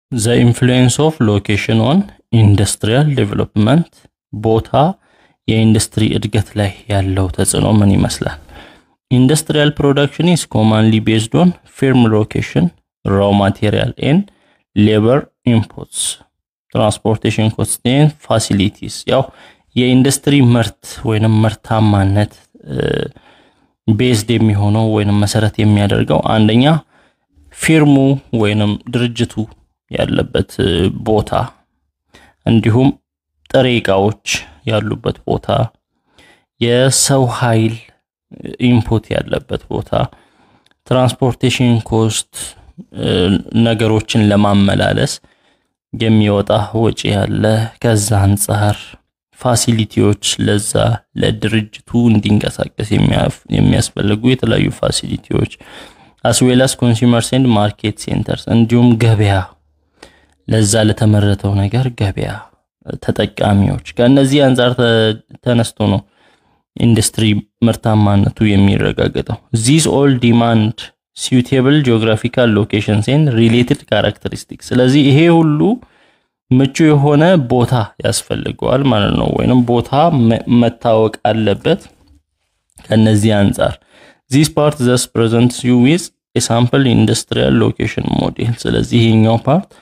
ዘ ኢንፍሉዌንስ ኦፍ ሎኬሽን ኦን ኢንዱስትሪያል ዴቨሎፕመንት ቦታ የኢንዱስትሪ እድገት ላይ ያለው ተጽዕኖ ምን ይመስላል? ኢንዱስትሪያል ፕሮዳክሽን ኢዝ ኮማንሊ ቤዝድ ኦን ፊርም ሎኬሽን ራው ማቴሪያል ኤንድ ሌበር ኢንፑትስ ትራንስፖርቴሽን ኮስትን ፋሲሊቲስ ያው የኢንዱስትሪ ምርት ወይንም ምርታማነት ቤዝድ የሚሆነው ወይንም መሰረት የሚያደርገው አንደኛ ፊርሙ ወይንም ድርጅቱ ያለበት ቦታ እንዲሁም ጥሬ እቃዎች ያሉበት ቦታ፣ የሰው ኃይል ኢንፑት ያለበት ቦታ፣ ትራንስፖርቴሽን ኮስት ነገሮችን ለማመላለስ የሚወጣ ወጪ ያለ ከዛ አንጻር ፋሲሊቲዎች ለዛ ለድርጅቱ እንዲንቀሳቀስ የሚያስፈልጉ የተለያዩ ፋሲሊቲዎች አስዌላስ ኮንሱመር ሴንድ ማርኬት ሴንተርስ እንዲሁም ገበያ ለዛ ለተመረተው ነገር ገበያ ተጠቃሚዎች ከእነዚህ አንጻር ተነስቶ ነው ኢንዱስትሪ ምርታማነቱ የሚረጋገጠው። ዚስ ኦል ዲማንድ ሲዩቴብል ጂኦግራፊካል ሎኬሽንስ ኤንድ ሪሌትድ ካራክተሪስቲክስ። ስለዚህ ይሄ ሁሉ ምቹ የሆነ ቦታ ያስፈልገዋል ማለት ነው፣ ወይንም ቦታ መታወቅ አለበት። ከነዚህ አንጻር ዚስ ፓርት ዘስ ፕሬዘንት ዩ ዊዝ የሳምፕል ኢንዱስትሪያል ሎኬሽን ሞዴል። ስለዚህ ይሄኛው ፓርት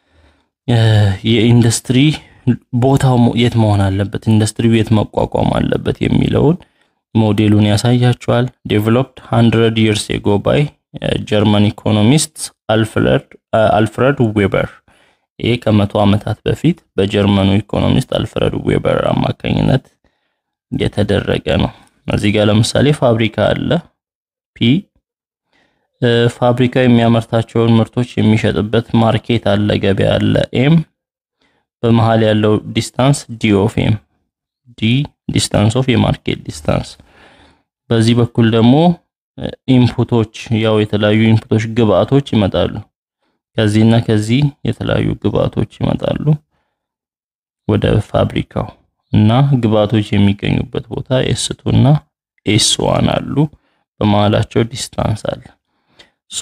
የኢንዱስትሪ ቦታው የት መሆን አለበት፣ ኢንዱስትሪው የት መቋቋም አለበት የሚለውን ሞዴሉን ያሳያቸዋል። ዴቨሎፕድ ሃንድረድ ይርስ ኤጎ ባይ ጀርመን ኢኮኖሚስት አልፍረድ ዌበር። ይሄ ከመቶ ዓመታት በፊት በጀርመኑ ኢኮኖሚስት አልፍረድ ዌበር አማካኝነት የተደረገ ነው። እዚህ ጋር ለምሳሌ ፋብሪካ አለ ፒ ፋብሪካ የሚያመርታቸውን ምርቶች የሚሸጥበት ማርኬት አለ፣ ገበያ አለ ኤም በመሃል ያለው ዲስታንስ ዲ ኦፍ ኤም ዲ ዲስታንስ ኦፍ የማርኬት ዲስታንስ። በዚህ በኩል ደግሞ ኢንፑቶች ያው የተለያዩ ኢንፑቶች ግብአቶች ይመጣሉ። ከዚህና ከዚህ የተለያዩ ግብአቶች ይመጣሉ ወደ ፋብሪካው እና ግብአቶች የሚገኙበት ቦታ ኤስቱ እና ኤስ ዋን አሉ። በመሃላቸው ዲስታንስ አለ። ሶ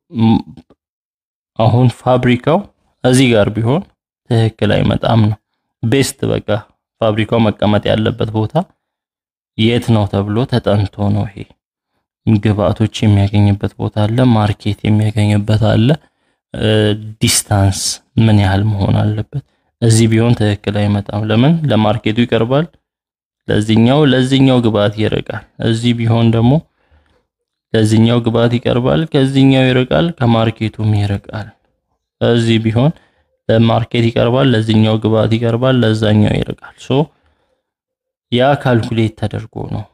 አሁን ፋብሪካው እዚህ ጋር ቢሆን ትክክል አይመጣም ነው። ቤስት በቃ ፋብሪካው መቀመጥ ያለበት ቦታ የት ነው ተብሎ ተጠንቶ ነው። ይሄ ግብአቶች የሚያገኝበት ቦታ አለ፣ ማርኬት የሚያገኝበት አለ። ዲስታንስ ምን ያህል መሆን አለበት? እዚህ ቢሆን ትክክል አይመጣም። ለምን? ለማርኬቱ ይቀርባል፣ ለዚህኛው ለዚህኛው ግብአት ይርቃል። እዚህ ቢሆን ደግሞ ለዚህኛው ግብአት ይቀርባል፣ ከዚህኛው ይርቃል፣ ከማርኬቱም ይርቃል። እዚህ ቢሆን ለማርኬት ይቀርባል፣ ለዚህኛው ግብአት ይቀርባል፣ ለዛኛው ይርቃል። ሶ ያ ካልኩሌት ተደርጎ ነው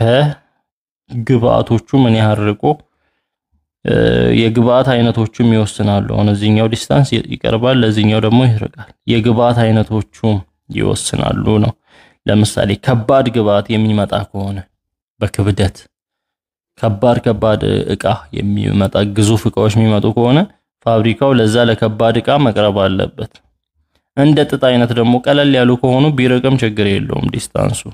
ከግብአቶቹ ምን ያህል ርቆ የግብአት አይነቶቹም ይወስናሉ። አሁን እዚህኛው ዲስታንስ ይቀርባል፣ ለዚህኛው ደግሞ ይርቃል። የግብአት አይነቶቹም ይወስናሉ ነው። ለምሳሌ ከባድ ግብአት የሚመጣ ከሆነ በክብደት ከባድ ከባድ እቃ የሚመጣ ግዙፍ እቃዎች የሚመጡ ከሆነ ፋብሪካው ለዛ ለከባድ እቃ መቅረብ አለበት። እንደ ጥጥ አይነት ደግሞ ቀለል ያሉ ከሆኑ ቢርቅም ችግር የለውም ዲስታንሱ።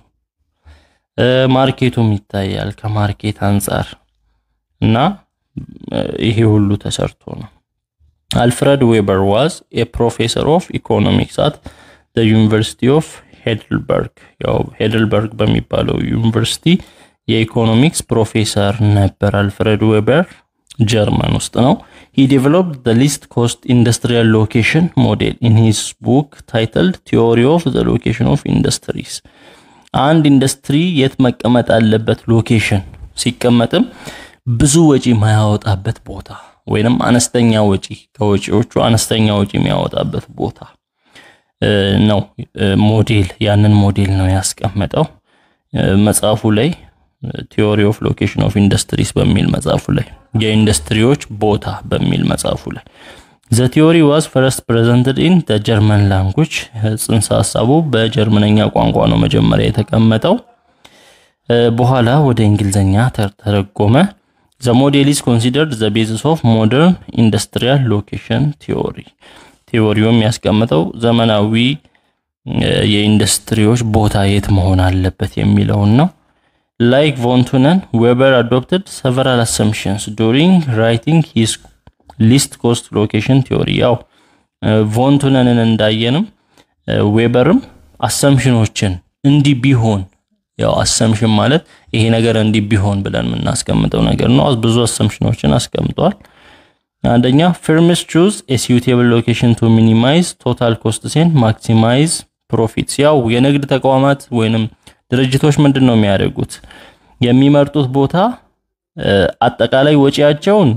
ማርኬቱም ይታያል ከማርኬት አንጻር እና ይሄ ሁሉ ተሰርቶ ነው። አልፍረድ ዌበር ዋዝ ኤ ፕሮፌሰር ኦፍ ኢኮኖሚክስ አት ዩኒቨርሲቲ ኦፍ ሄድልበርግ። ያው ሄድልበርግ በሚባለው ዩኒቨርሲቲ የኢኮኖሚክስ ፕሮፌሰር ነበር። አልፍሬድ ዌበር ጀርመን ውስጥ ነው። ሂ ዴቨሎፕድ ዘ ሊስት ኮስት ኢንዱስትሪያል ሎኬሽን ሞዴል ኢን ሂዝ ቡክ ታይትልድ ቲዮሪ ኦፍ ዘ ሎኬሽን ኦፍ ኢንዱስትሪስ። አንድ ኢንዱስትሪ የት መቀመጥ አለበት ሎኬሽን ሲቀመጥም ብዙ ወጪ የማያወጣበት ቦታ ወይንም አነስተኛ ወጪ ከወጪዎቹ አነስተኛ ወጪ የሚያወጣበት ቦታ ነው ሞዴል። ያንን ሞዴል ነው ያስቀመጠው መጽሐፉ ላይ ቲዮሪ ኦፍ ሎኬሽን ኦፍ ኢንዱስትሪስ በሚል መጽሐፉ ላይ የኢንዱስትሪዎች ቦታ በሚል መጽሐፉ ላይ ዘ ቲዮሪ ዋዝ ፈረስት ፕሬዘንትድ ኢን ዘ ጀርመን ላንጉጅ ጽንሰ ሀሳቡ በጀርመነኛ ቋንቋ ነው መጀመሪያ የተቀመጠው። በኋላ ወደ እንግሊዝኛ ተረጎመ። ዘ ሞዴል ኢዝ ኮንሲደርድ ዘ ቤዚስ ኦፍ ሞደርን ኢንዱስትሪያል ሎኬሽን ቲዮሪ። ቲዮሪው የሚያስቀምጠው ዘመናዊ የኢንዱስትሪዎች ቦታ የት መሆን አለበት የሚለውን ነው። ላይክ ቮንቱነን ዌበር አዶፕትድ ሰቨራል አሰምፕሽንስ ዱሪንግ ራይቲንግ ሂስ ሊስት ኮስት ሎኬሽን ቲዮሪ። ያው ቮንቱነንን እንዳየንም ዌበርም አሰምሽኖችን እንዲህ ቢሆን ያው አሰምሽን ማለት ይሄ ነገር እንዲህ ቢሆን ብለን የምናስቀምጠው ነገር ነው። ብዙ አሰምሽኖችን አስቀምጠዋል። አንደኛ ፊርምስ ቹዝ ኤ ሲዩቴብል ሎኬሽን ቱ ሚኒማይዝ ቶታል ኮስትስ ኤንድ ማክሲማይዝ ፕሮፊትስ። ያው የንግድ ተቋማት ወይንም ድርጅቶች ምንድን ነው የሚያደርጉት? የሚመርጡት ቦታ አጠቃላይ ወጪያቸውን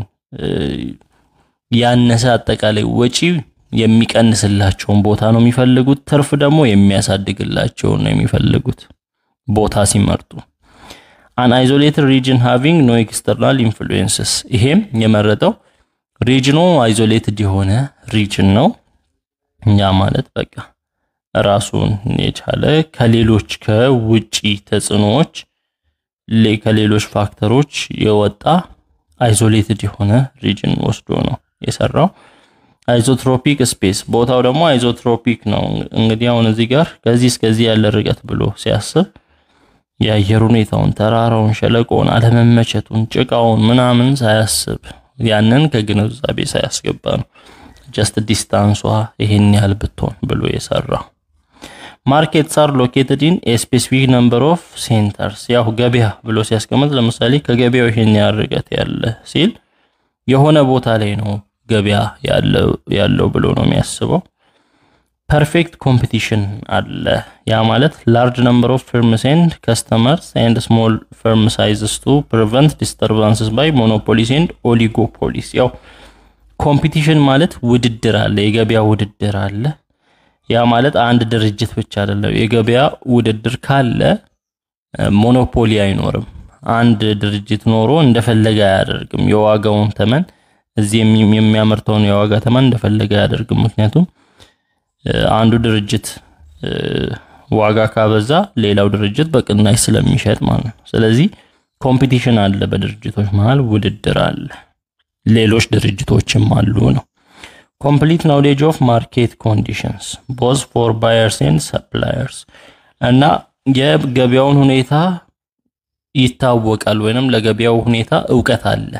ያነሰ አጠቃላይ ወጪ የሚቀንስላቸውን ቦታ ነው የሚፈልጉት። ትርፍ ደግሞ የሚያሳድግላቸውን ነው የሚፈልጉት ቦታ ሲመርጡ። አን አይዞሌትድ ሪጅን ሃቪንግ ኖ ኤክስተርናል ኢንፍሉዌንስስ። ይሄም የመረጠው ሪጅኑ አይዞሌትድ የሆነ ሪጅን ነው። ያ ማለት በቃ ራሱን የቻለ ከሌሎች ከውጪ ተጽዕኖዎች ከሌሎች ፋክተሮች የወጣ አይዞሌትድ የሆነ ሪጅን ወስዶ ነው የሰራው። አይዞትሮፒክ ስፔስ ቦታው ደግሞ አይዞትሮፒክ ነው። እንግዲህ አሁን እዚህ ጋር ከዚህ እስከዚህ ያለ ርቀት ብሎ ሲያስብ የአየር ሁኔታውን፣ ተራራውን፣ ሸለቆውን፣ አለመመቸቱን፣ ጭቃውን ምናምን ሳያስብ ያንን ከግንዛቤ ሳያስገባ ነው ጀስት ዲስታንሷ ይሄን ያህል ብትሆን ብሎ የሰራው። ማርኬትስ አር ሎኬትድ ኢን ኤ ስፔሲፊክ ነምበር ኦፍ ሴንተርስ። ያው ገበያ ብሎ ሲያስቀምጥ ለምሳሌ ከገበያው ይሄን ያህል ርቀት ያለ ሲል የሆነ ቦታ ላይ ነው ገበያ ያለው ብሎ ነው የሚያስበው። ፐርፌክት ኮምፒቲሽን አለ። ያ ማለት ላርጅ ነምበር ኦፍ ፊርምስ ኤንድ ከስተመርስ ኤንድ ስሞል ፊርም ሳይዝስ ቱ ፕሪቨንት ዲስተርባንስስ ባይ ሞኖፖሊስ ኤንድ ኦሊጎፖሊስ። ያው ኮምፒቲሽን ማለት ውድድር አለ፣ የገበያ ውድድር አለ። ያ ማለት አንድ ድርጅት ብቻ አይደለም። የገበያ ውድድር ካለ ሞኖፖሊ አይኖርም። አንድ ድርጅት ኖሮ እንደፈለገ አያደርግም። የዋጋውን ተመን እዚህ የሚያመርተውን የዋጋ ተመን እንደፈለገ አያደርግም። ምክንያቱም አንዱ ድርጅት ዋጋ ካበዛ ሌላው ድርጅት በቅናሽ ስለሚሸጥ ማለት ነው። ስለዚህ ኮምፒቲሽን አለ፣ በድርጅቶች መሀል ውድድር አለ። ሌሎች ድርጅቶችም አሉ ነው። ኮምፕሊት ናውሌጅ ኦፍ ማርኬት ኮንዲሽንስ ቦዝ ፎር ባየርስ ኤንድ ሰፕላየርስ እና የገበያውን ሁኔታ ይታወቃል ወይንም ለገበያው ሁኔታ እውቀት አለ።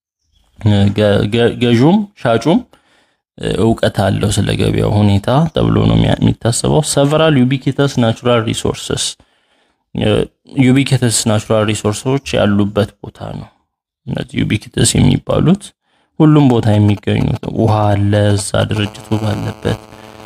ገዡም ሻጩም እውቀት አለው ስለ ገበያው ሁኔታ ተብሎ ነው የሚታሰበው። ሰቨራል ዩቢኪተስ ናቹራል ሪሶርስስ ዩቢኪተስ ናቹራል ሪሶርሶች ያሉበት ቦታ ነው። እነዚህ ዩቢኪተስ የሚባሉት ሁሉም ቦታ የሚገኙት ውሃ አለ እዛ ድርጅቱ ባለበት፣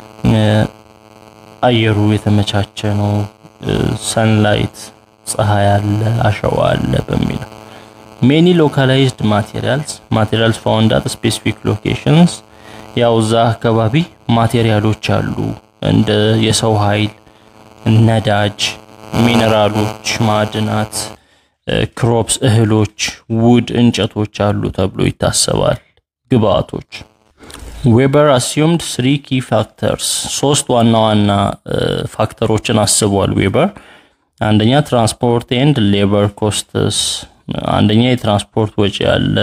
አየሩ የተመቻቸ ነው፣ ሰንላይት ፀሐይ አለ፣ አሸዋ አለ በሚለው ሜኒ ሎካላይዝድ ማቴሪያልስ ማቴሪያልስ ፋውንድ አት ስፔሲፊክ ሎኬሽንስ ያው እዛ አካባቢ ማቴሪያሎች አሉ እንደ የሰው ኃይል፣ ነዳጅ፣ ሚነራሎች፣ ማዕድናት፣ ክሮፕስ፣ እህሎች፣ ውድ እንጨቶች አሉ ተብሎ ይታሰባል። ግብአቶች ዌበር አሲዩምድ ስሪ ኪ ፋክተርስ ሶስት ዋና ዋና ፋክተሮችን አስቧል ዌበር። አንደኛ ትራንስፖርት ኤንድ ሌበር ኮስትስ፣ አንደኛ የትራንስፖርት ወጪ አለ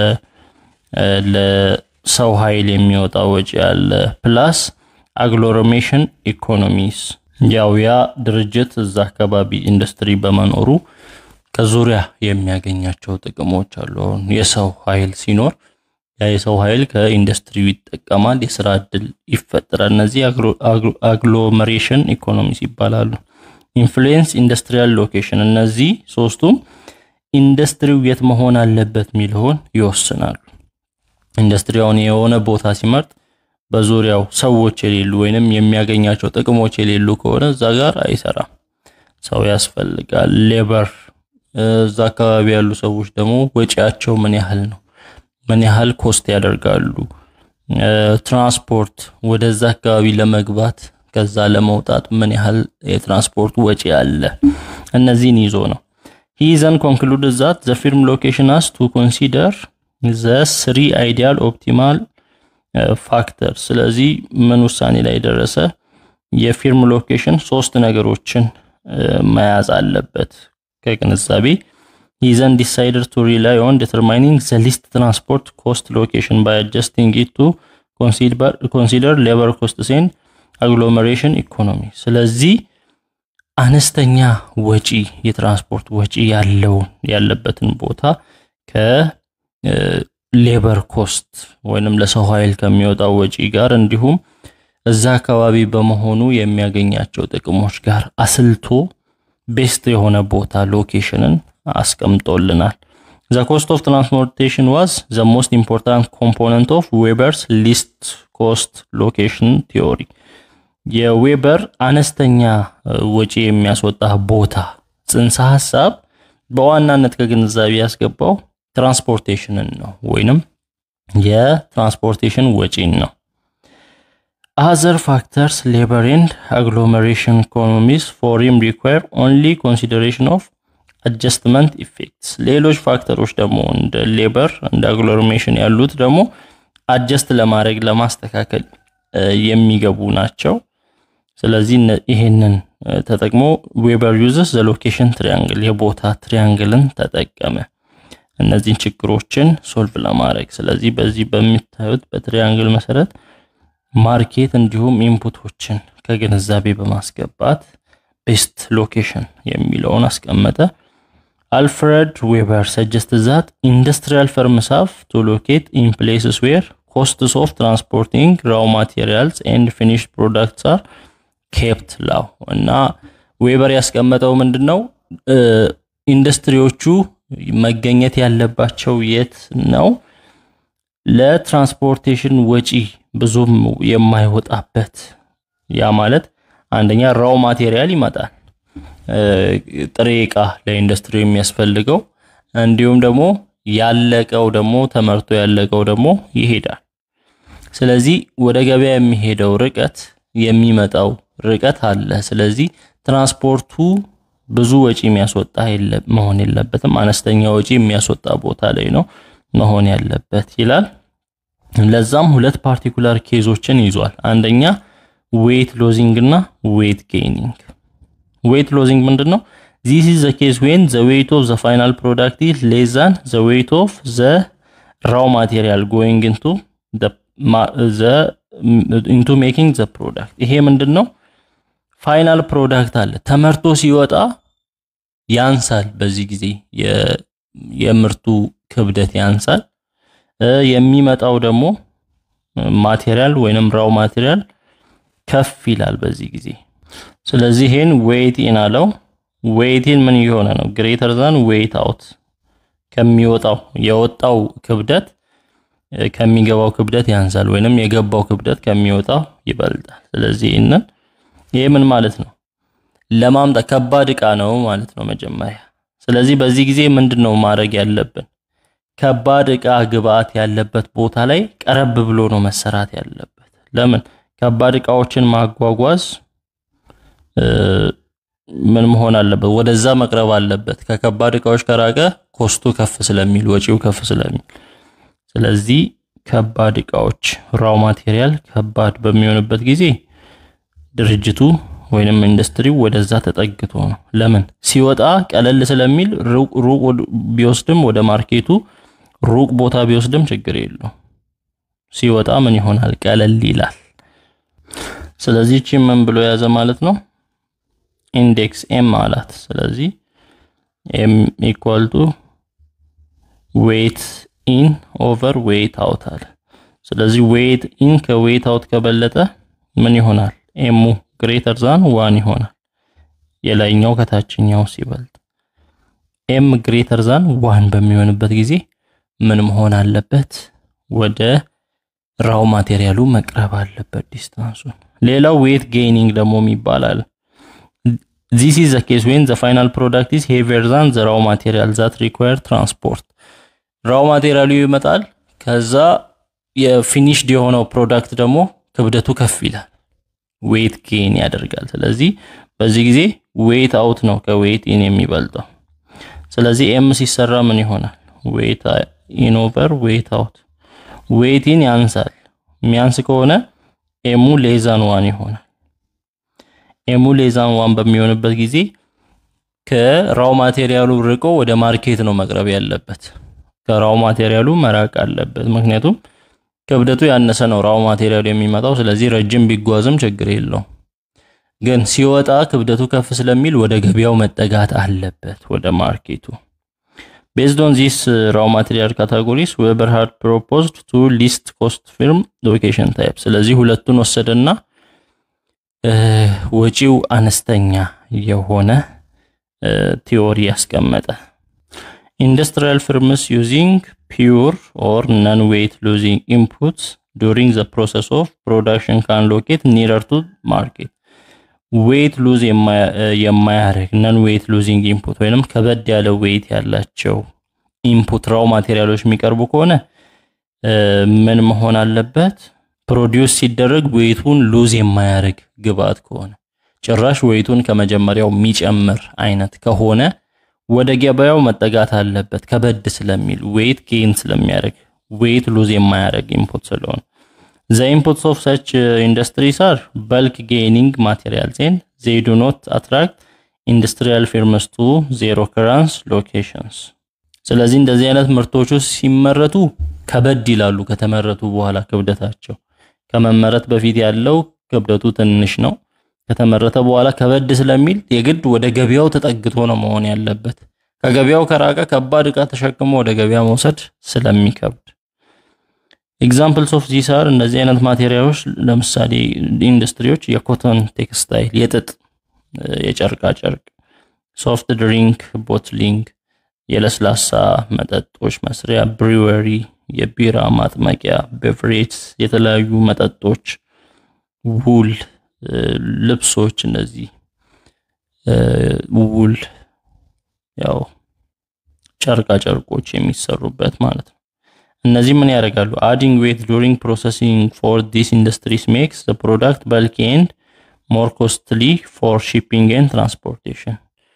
ለሰው ኃይል የሚወጣ ወጪ አለ፣ ፕላስ አግሎሜሬሽን ኢኮኖሚስ ያው ያ ድርጅት እዛ አካባቢ ኢንዱስትሪ በመኖሩ ከዙሪያ የሚያገኛቸው ጥቅሞች አሉ። አሁን የሰው ኃይል ሲኖር ያ የሰው ኃይል ከኢንዱስትሪው ይጠቀማል፣ የስራ እድል ይፈጠራል። እነዚህ አግሎመሬሽን ኢኮኖሚስ ይባላሉ። ኢንፍሉዌንስ ኢንዱስትሪያል ሎኬሽን፣ እነዚህ ሶስቱም ኢንዱስትሪው የት መሆን አለበት የሚለውን ይወስናሉ። ኢንዱስትሪውን የሆነ ቦታ ሲመርጥ በዙሪያው ሰዎች የሌሉ ወይንም የሚያገኛቸው ጥቅሞች የሌሉ ከሆነ እዛ ጋር አይሰራም። ሰው ያስፈልጋል። ሌበር እዛ አካባቢ ያሉ ሰዎች ደግሞ ወጪያቸው ምን ያህል ነው? ምን ያህል ኮስት ያደርጋሉ? ትራንስፖርት ወደዛ አካባቢ ለመግባት ከዛ ለመውጣት ምን ያህል የትራንስፖርት ወጪ አለ? እነዚህን ይዞ ነው ሂ ዘን ኮንክሉድ ዛት ዘ ፊርም ሎኬሽን አስ ቱ ኮንሲደር ዘ ስሪ አይዲያል ኦፕቲማል ፋክተር። ስለዚህ ምን ውሳኔ ላይ ደረሰ? የፊርም ሎኬሽን ሶስት ነገሮችን መያዝ አለበት ከግንዛቤ ይዘን ዲሳይደር ቱ ሪላይ ኦን ዲተርማይኒንግ ዘ ሊስት ትራንስፖርት ኮስት ሎኬሽን ባይ አጀስቲንግ ኢት ቱ ኮንሲደር ሌበር ኮስትስ ኤንድ አግሎሜሬሽን ኢኮኖሚ። ስለዚህ አነስተኛ ወጪ የትራንስፖርት ወጪ ያለውን ያለበትን ቦታ ከሌበር ኮስት ወይንም ለሰው ኃይል ከሚወጣው ወጪ ጋር እንዲሁም እዛ አካባቢ በመሆኑ የሚያገኛቸው ጥቅሞች ጋር አስልቶ ቤስት የሆነ ቦታ ሎኬሽንን አስቀምጦልናል። ዘ ኮስት ኦፍ ትራንስፖርቴሽን ዋዝ ዘ ሞስት ኢምፖርታንት ኮምፖነንት ኦፍ ዌበርስ ሊስት ኮስት ሎኬሽን ቲዮሪ። የዌበር አነስተኛ ወጪ የሚያስወጣ ቦታ ጽንሰ ሀሳብ በዋናነት ከግንዛቤ ያስገባው ትራንስፖርቴሽንን ነው ወይንም የትራንስፖርቴሽን ወጪን ነው። አዘር ፋክተርስ ሌበር ኤንድ አግሎሜሬሽን ኢኮኖሚስ ፎሪም ሪኳየር ኦንሊ ኮንሲደሬሽን ኦፍ አጀስትመንት ኢፌክትስ። ሌሎች ፋክተሮች ደግሞ እንደ ሌበር እንደ አግሎሜሬሽን ያሉት ደግሞ አጀስት ለማድረግ ለማስተካከል የሚገቡ ናቸው። ስለዚህ ይሄንን ተጠቅሞ ዌበር ዩዝስ ዘ ሎኬሽን ትሪያንግል የቦታ ትሪያንግልን ተጠቀመ እነዚህን ችግሮችን ሶልቭ ለማድረግ። ስለዚህ በዚህ በሚታዩት በትሪያንግል መሰረት ማርኬት እንዲሁም ኢንፑቶችን ከግንዛቤ በማስገባት ቤስት ሎኬሽን የሚለውን አስቀመጠ። አልፍሬድ ዌበር ሰጀስት ዛት ኢንዱስትሪያል ፈርምስ ሃቭ ቱ ሎኬት ኢን ፕሌስስ ዌር ኮስትስ ኦፍ ትራንስፖርቲንግ ራው ማቴሪያልስ ኤንድ ፊኒሽድ ፕሮዳክትስ አር ኬፕት ላው እና ዌበር ያስቀመጠው ምንድን ነው? ኢንዱስትሪዎቹ መገኘት ያለባቸው የት ነው? ለትራንስፖርቴሽን ወጪ ብዙም የማይወጣበት ያ ማለት አንደኛ ራው ማቴሪያል ይመጣል፣ ጥሬ ዕቃ ለኢንዱስትሪ የሚያስፈልገው እንዲሁም ደግሞ ያለቀው ደግሞ ተመርቶ ያለቀው ደግሞ ይሄዳል። ስለዚህ ወደ ገበያ የሚሄደው ርቀት የሚመጣው ርቀት አለ። ስለዚህ ትራንስፖርቱ ብዙ ወጪ የሚያስወጣ መሆን የለበትም። አነስተኛ ወጪ የሚያስወጣ ቦታ ላይ ነው መሆን ያለበት ይላል። ለዛም ሁለት ፓርቲኩላር ኬዞችን ይዟል። አንደኛ ዌት ሎዚንግ እና ዌት ጌይኒንግ። ዌት ሎዚንግ ምንድን ነው? ዚስ ኢዝ ዘ ኬስ ዌን ዘ ዌት ኦፍ ዘ ፋይናል ፕሮዳክት ኢዝ ሌስ ዛን ዘ ዌት ኦፍ ዘ ራው ማቴሪያል ጎይንግ ኢንቱ ኢንቱ ሜኪንግ ዘ ፕሮዳክት። ይሄ ምንድን ነው? ፋይናል ፕሮዳክት አለ ተመርቶ ሲወጣ ያንሳል። በዚህ ጊዜ የምርቱ ክብደት ያንሳል። የሚመጣው ደግሞ ማቴሪያል ወይንም ራው ማቴሪያል ከፍ ይላል በዚህ ጊዜ። ስለዚህ ይሄን ዌይት ኢን አለው። ዌይት ኢን ምን እየሆነ ነው? ግሬተር ዛን ዌይት አውት ከሚወጣው የወጣው ክብደት ከሚገባው ክብደት ያንሳል ወይንም የገባው ክብደት ከሚወጣው ይበልጣል። ስለዚህ ይህንን ይሄ ምን ማለት ነው? ለማምጣት ከባድ ዕቃ ነው ማለት ነው መጀመሪያ። ስለዚህ በዚህ ጊዜ ምንድን ነው ማድረግ ያለብን? ከባድ ዕቃ ግብአት ያለበት ቦታ ላይ ቀረብ ብሎ ነው መሰራት ያለበት። ለምን ከባድ ዕቃዎችን ማጓጓዝ ምን መሆን አለበት? ወደዛ መቅረብ አለበት። ከከባድ ዕቃዎች ከራቀ ኮስቱ ከፍ ስለሚል ወጪው ከፍ ስለሚል፣ ስለዚህ ከባድ ዕቃዎች ራው ማቴሪያል ከባድ በሚሆንበት ጊዜ ድርጅቱ ወይንም ኢንዱስትሪው ወደዛ ተጠግቶ ነው። ለምን ሲወጣ ቀለል ስለሚል ሩቅ ቢወስድም ወደ ማርኬቱ ሩቅ ቦታ ቢወስድም ችግር የለው። ሲወጣ ምን ይሆናል? ቀለል ይላል። ስለዚህ እቺ ምን ብሎ የያዘ ማለት ነው? ኢንዴክስ ኤም አላት። ስለዚህ ኤም ኢኳል ቱ ዌይት ኢን ኦቨር ዌይት አውት አለ። ስለዚህ ዌይት ኢን ከዌይት አውት ከበለጠ ምን ይሆናል? ኤሙ ግሬተር ዛን ዋን ይሆናል። የላይኛው ከታችኛው ሲበልጥ ኤም ግሬተር ዛን ዋን በሚሆንበት ጊዜ ምን መሆን አለበት? ወደ ራው ማቴሪያሉ መቅረብ አለበት ዲስታንሱን። ሌላው ዌት ጌይኒንግ ደግሞ ይባላል። ዚስ ኢዝ ዘ ኬስ ዌን ዘ ፋይናል ፕሮዳክት ኢዝ ሄቪየር ዛን ዘ ራው ማቴሪያል ዛት ሪኳየር ትራንስፖርት። ራው ማቴሪያሉ ይመጣል፣ ከዛ የፊኒሽድ የሆነው ፕሮዳክት ደግሞ ክብደቱ ከፍ ይላል፣ ዌት ጌን ያደርጋል። ስለዚህ በዚህ ጊዜ ዌት አውት ነው ከዌት ኢን የሚበልጠው። ስለዚህ ኤም ሲሰራ ምን ይሆናል? ዌት ኢን ኦቨር ዌት አውት። ዌት ኢን ያንሳል። የሚያንስ ከሆነ ኤሙ ሌዛን ዋን ይሆናል። ኤሙ ሌዛን ዋን በሚሆንበት ጊዜ ከራው ማቴሪያሉ ርቆ ወደ ማርኬት ነው መቅረብ ያለበት። ከራው ማቴሪያሉ መራቅ አለበት። ምክንያቱም ክብደቱ ያነሰ ነው ራው ማቴሪያሉ የሚመጣው። ስለዚህ ረጅም ቢጓዝም ችግር የለው። ግን ሲወጣ ክብደቱ ከፍ ስለሚል ወደ ገበያው መጠጋት አለበት፣ ወደ ማርኬቱ። ቤዝድ ኦን ዚስ ራው ማቴሪያል ካታጎሪስ ዌበር ሃድ ፕሮፖዝድ ቱ ሊስት ኮስት ፊርም ሎኬሽን ታይፕ። ስለዚህ ሁለቱን ወሰደና ወጪው አነስተኛ የሆነ ቲዮሪ ያስቀመጠ ኢንዱስትሪያል ፍርምስ ዩዚንግ ፒውር ኦር ነን ዌይት ሉዚንግ ኢንፑትስ ዱሪንግ ዘ ፕሮሰስ ኦፍ ፕሮዳክሽን ካን ሎኬት ኒረር ቱ ማርኬት ዌይት ሉዝ የማያደርግ ነን ዌይት ሉዚንግ ኢንፑት ወይንም ከበድ ያለ ዌይት ያላቸው ኢንፑት ራው ማቴሪያሎች የሚቀርቡ ከሆነ ምን መሆን አለበት? ፕሮዲውስ ሲደረግ ዌይቱን ሉዝ የማያደርግ ግብአት ከሆነ ጭራሽ ዌይቱን ከመጀመሪያው የሚጨምር አይነት ከሆነ ወደ ገበያው መጠጋት አለበት። ከበድ ስለሚል ዌይት ጌን ስለሚያደርግ ዌይት ሉዝ የማያደርግ ኢንፑት ስለሆነ ዘ ኢንፑትስ ኦፍ ሰች ኢንዱስትሪስ አር በልክ ጌኒንግ ማቴሪያልስ ኤንድ ዜይ ዱ ኖት አትራክት ኢንዱስትሪያል ፊርምስ ቱ ዜር ኦከራንስ ሎኬሽንስ። ስለዚህ እንደዚህ አይነት ምርቶቹ ሲመረቱ ከበድ ይላሉ። ከተመረቱ በኋላ ክብደታቸው ከመመረት በፊት ያለው ክብደቱ ትንሽ ነው። ከተመረተ በኋላ ከበድ ስለሚል የግድ ወደ ገበያው ተጠግቶ ነው መሆን ያለበት። ከገበያው ከራቀ ከባድ ዕቃ ተሸክሞ ወደ ገበያ መውሰድ ስለሚከብድ ኤግዛምፕልስ ኦፍ ዚስ አር እነዚህ አይነት ማቴሪያሎች ለምሳሌ ኢንዱስትሪዎች የኮተን ቴክስታይል፣ የጥጥ፣ የጨርቃ ጨርቅ፣ ሶፍት ድሪንክ ቦትሊንግ፣ የለስላሳ መጠጦች መስሪያ ብሪወሪ፣ የቢራ ማጥመቂያ ቤቨሬጅስ፣ የተለያዩ መጠጦች፣ ውል፣ ልብሶች፣ እነዚህ ውል ያው ጨርቃ ጨርቆች የሚሰሩበት ማለት ነው። እነዚህ ምን ያደርጋሉ? አዲንግ ዌት ዱሪንግ ፕሮሰሲንግ ፎር ዲስ ኢንዱስትሪስ ሜክስ ዘ ፕሮዳክት በልኪ ኤንድ ሞር ኮስትሊ ፎር ሺፒንግ ኤንድ ትራንስፖርቴሽን።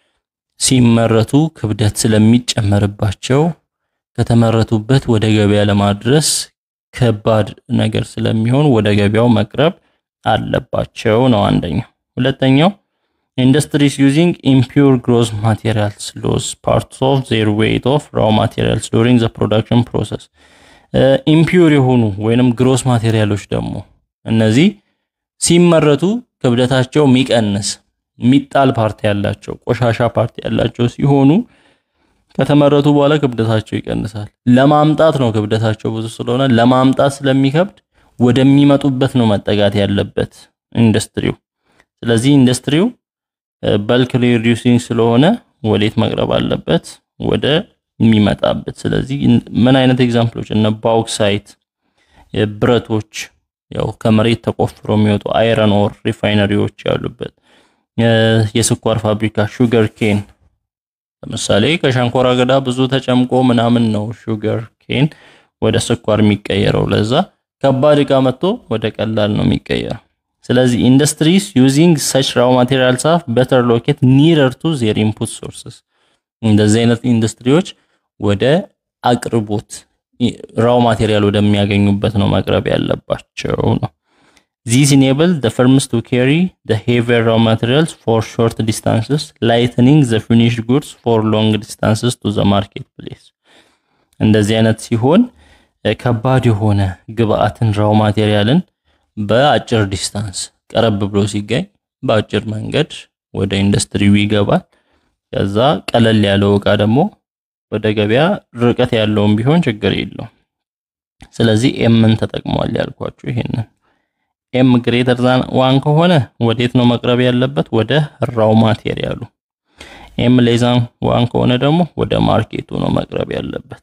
ሲመረቱ ክብደት ስለሚጨመርባቸው ከተመረቱበት ወደ ገበያ ለማድረስ ከባድ ነገር ስለሚሆን ወደ ገበያው መቅረብ አለባቸው ነው አንደኛው። ሁለተኛው ኢንዱስትሪስ ዩዚንግ ኢምፒውር ግሮስ ማቴሪያልስ ሎስ ፓርትስ ኦፍ ዜር ዌይት ኦፍ ራው ማቴሪያልስ ዱሪንግ ዘ ፕሮዳክሽን ፕሮሰስ። ኢምፒውር የሆኑ ወይንም ግሮስ ማቴሪያሎች ደግሞ እነዚህ ሲመረቱ ክብደታቸው የሚቀንስ የሚጣል ፓርቲ ያላቸው ቆሻሻ ፓርቲ ያላቸው ሲሆኑ ከተመረቱ በኋላ ክብደታቸው ይቀንሳል። ለማምጣት ነው ክብደታቸው ብዙ ስለሆነ ለማምጣት ስለሚከብድ ወደሚመጡበት ነው መጠጋት ያለበት ኢንዱስትሪው። ስለዚህ ኢንዱስትሪው በልክ ሪዲዩሲንግ ስለሆነ ወዴት መቅረብ አለበት? ወደ የሚመጣበት። ስለዚህ ምን አይነት ኤግዛምፕሎች እነ ባውክሳይት ብረቶች፣ ያው ከመሬት ተቆፍሮ የሚወጡ አይረን ኦር ሪፋይነሪዎች ያሉበት የስኳር ፋብሪካ ሹገር ኬን ለምሳሌ ከሸንኮራ አገዳ ብዙ ተጨምቆ ምናምን ነው ሹገር ኬን ወደ ስኳር የሚቀየረው። ለዛ ከባድ እቃ መጥቶ ወደ ቀላል ነው የሚቀየረው። ስለዚህ ኢንዱስትሪስ ዩዚንግ ሰች ራው ማቴሪያልስ አፍ በተር ሎኬት ኒረር ቱ ዜር ኢንፑት ሶርስስ። እንደዚህ አይነት ኢንዱስትሪዎች ወደ አቅርቦት ራው ማቴሪያል ወደሚያገኙበት ነው መቅረብ ያለባቸው ነው። ዚስ ኢኔብል ዘ ፈርምስ ቱ ካሪ ዘ ሄቪየር ራው ማቴሪያልስ ፎር ሾርት ዲስታንስስ ላይትኒንግ ዘ ፊኒሽድ ጉድስ ፎር ሎንግ ዲስታንስስ ቱ ዘ ማርኬት ፕሌስ። እንደዚህ አይነት ሲሆን ከባድ የሆነ ግብአትን ራው ማቴሪያልን በአጭር ዲስታንስ ቀረብ ብሎ ሲገኝ በአጭር መንገድ ወደ ኢንዱስትሪው ይገባል። ከዛ ቀለል ያለው እቃ ደግሞ ወደ ገበያ ርቀት ያለውም ቢሆን ችግር የለውም። ስለዚህ ኤምን ተጠቅሟል ያልኳችሁ ይሄንን ኤም ግሬተር ዛን ዋን ከሆነ ወዴት ነው መቅረብ ያለበት? ወደ ራው ማቴሪያሉ። ኤም ሌዛን ዋን ከሆነ ደግሞ ወደ ማርኬቱ ነው መቅረብ ያለበት።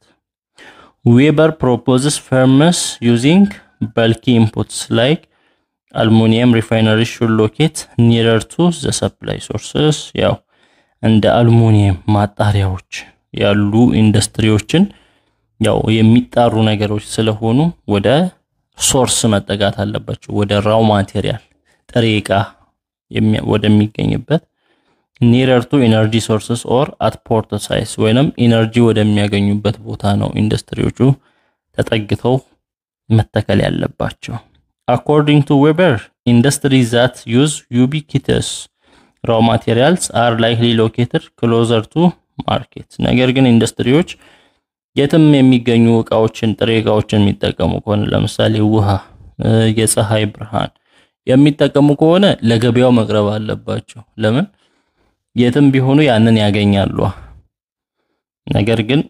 ዌበር ፕሮፖዝስ ፈርምስ ዩዚንግ በልኪ ኢንፑትስ ላይክ አልሙኒየም ሪፋይነሪ ሹድ ሎኬት ኒረር ቱ ዘ ሰፕላይ ሶርስስ። ያው እንደ አልሙኒየም ማጣሪያዎች ያሉ ኢንዱስትሪዎችን ያው የሚጣሩ ነገሮች ስለሆኑ ወደ ሶርስ መጠጋት አለባቸው። ወደ ራው ማቴሪያል ጥሬ ዕቃ ወደሚገኝበት ኒረር ቱ ኢነርጂ ሶርስስ ኦር አት ፖርት ሳይስ ወይንም ኢነርጂ ወደሚያገኙበት ቦታ ነው ኢንዱስትሪዎቹ ተጠግተው መተከል ያለባቸው። አኮርዲንግ ቱ ዌበር ኢንዱስትሪ ዛት ዩዝ ዩቢኪተስ ራው ማቴሪያልስ አር ላይክሊ ሎኬትድ ክሎዘር ቱ ማርኬት። ነገር ግን ኢንዱስትሪዎች የትም የሚገኙ እቃዎችን ጥሬ እቃዎችን የሚጠቀሙ ከሆነ ለምሳሌ ውሃ፣ የፀሐይ ብርሃን የሚጠቀሙ ከሆነ ለገበያው መቅረብ አለባቸው። ለምን የትም ቢሆኑ ያንን ያገኛሉ። ነገር ግን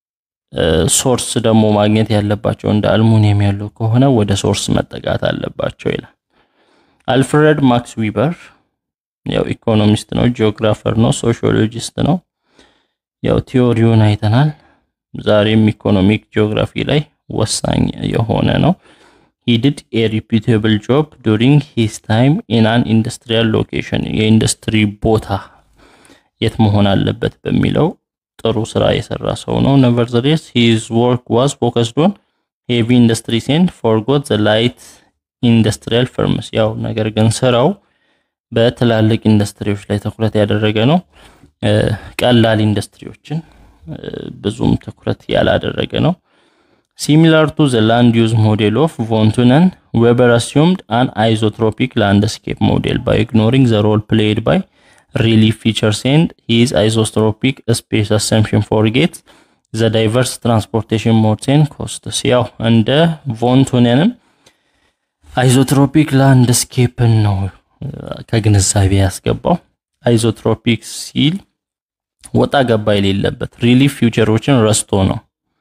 ሶርስ ደግሞ ማግኘት ያለባቸው እንደ አልሙኒየም ያለው ከሆነ ወደ ሶርስ መጠጋት አለባቸው ይላል። አልፍሬድ ማክስ ዊበር ያው ኢኮኖሚስት ነው፣ ጂኦግራፈር ነው፣ ሶሺዮሎጂስት ነው። ያው ቲዮሪውን አይተናል። ዛሬም ኢኮኖሚክ ጂኦግራፊ ላይ ወሳኝ የሆነ ነው። he did a reputable job during his time in an industrial location የኢንዱስትሪ ቦታ የት መሆን አለበት በሚለው ጥሩ ስራ የሰራ ሰው ነው። nevertheless his work was focused on heavy industries and forgot the light industrial firms ያው ነገር ግን ስራው በትላልቅ ኢንዱስትሪዎች ላይ ትኩረት ያደረገ ነው። ቀላል ኢንዱስትሪዎችን ብዙም ትኩረት ያላደረገ ነው። ሲሚላር ቱ ዘ ላንድ ዩዝ ሞዴል ኦፍ ቮንቱነን ዌበር አሲዩምድ አን አይዞትሮፒክ ላንድስኬፕ ሞዴል ባይ ኢግኖሪንግ ዘ ሮል ፕሌይድ ባይ ሪሊፍ ፊቸርስ ኤንድ ሂዝ አይዞትሮፒክ ስፔስ አሰምፕሽን ፎርጌት ዘ ዳይቨርስ ትራንስፖርቴሽን ሞድስ ኤንድ ኮስትስ። ያው እንደ ቮንቱነንም አይዞትሮፒክ ላንድስኬፕን ነው ከግንዛቤ ያስገባው። አይዞትሮፒክ ሲል ወጣ ገባ የሌለበት ሪሊፍ ፊውቸሮችን ረስቶ ነው።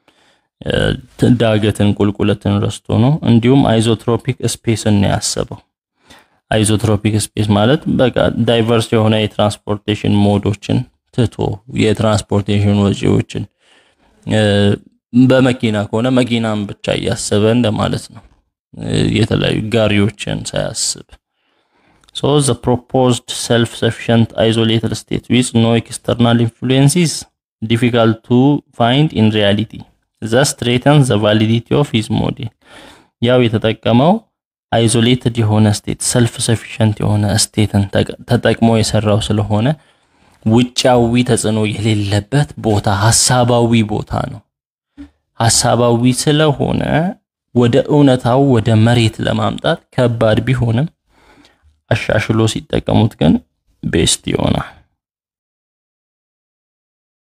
ዳገትን ቁልቁለትን ረስቶ ነው። እንዲሁም አይዞትሮፒክ ስፔስን ነው ያሰበው። አይዞትሮፒክ ስፔስ ማለት በቃ ዳይቨርስ የሆነ የትራንስፖርቴሽን ሞዶችን ትቶ የትራንስፖርቴሽን ወጪዎችን በመኪና ከሆነ መኪናን ብቻ እያሰበ እንደማለት ነው። የተለያዩ ጋሪዎችን ሳያስብ So the proposed self-sufficient isolated state with no external influences difficult to find in reality. Thus threatens the validity of his model. ያው የተጠቀመው አይዞሌትድ የሆነ ስቴት ሰልፍ ሰፊሸንት የሆነ ስቴትን ተጠቅሞ የሰራው ስለሆነ ውጫዊ ተጽዕኖ የሌለበት ቦታ ሀሳባዊ ቦታ ነው። ሀሳባዊ ስለሆነ ወደ እውነታው ወደ መሬት ለማምጣት ከባድ ቢሆንም አሻሽሎ ሲጠቀሙት ግን ቤስት ይሆናል።